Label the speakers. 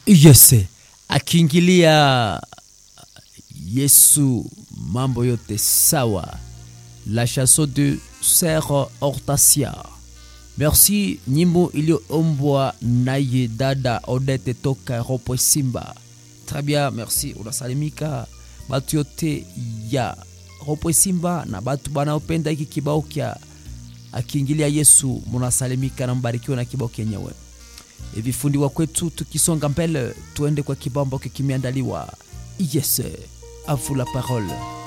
Speaker 1: yes akiingilia yesu mambo yote sawa la chanson de sœur hortasia merci nyimbo iliyoombwa naye dada odete toka ropwe simba très bien merci unasalimika batu yote ya ropwe simba na batu banaopenda hiki kibao kya akiingilia yesu munasalimika na mbarikiwe na kibao kenyewe vifundiwa kwetu tukisonga mbele tuende kwa kibao ambacho kimeandaliwa yes avu la parole